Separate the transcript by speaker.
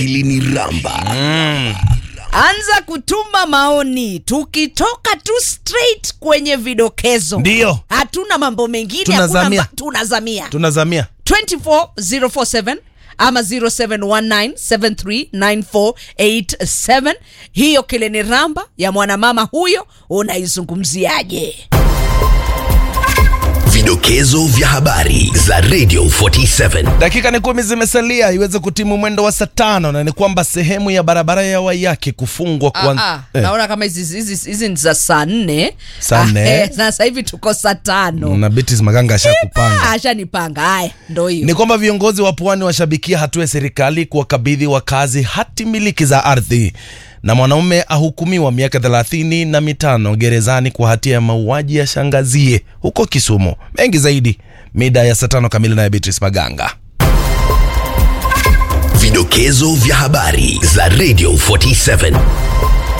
Speaker 1: akili ni ramba
Speaker 2: anza kutuma maoni tukitoka tu straight kwenye vidokezo
Speaker 3: Ndio.
Speaker 2: hatuna mambo mengine
Speaker 3: Tunazamia.
Speaker 2: hakuna mba- tunazamia
Speaker 3: tunazamia
Speaker 2: 24047 ama 0719739487 hiyo kileni ramba ya mwanamama huyo unaizungumziaje
Speaker 1: vidokezo vya habari za radio 47
Speaker 3: dakika ni kumi zimesalia iweze kutimu mwendo wa saa tano na ni kwamba sehemu ya barabara ya wayake kufungwa kwa
Speaker 2: Ah, ah, naona kama hizi hizi hizi ni za saa nne
Speaker 3: Saa nne.
Speaker 2: Ah, eh, sasa hivi tuko saa tano
Speaker 3: na Beatrice Maganga ashakupanga
Speaker 2: ashanipanga haya ndo hiyo
Speaker 3: ni kwamba viongozi wa pwani washabikia hatua ya serikali kuwakabidhi wakazi hati miliki za ardhi na mwanaume ahukumiwa miaka thelathini na mitano gerezani kwa hatia ya mauaji ya shangazie huko Kisumu. Mengi zaidi mida ya saa tano kamili naye Beatrice Maganga.
Speaker 1: vidokezo vya habari za radio 47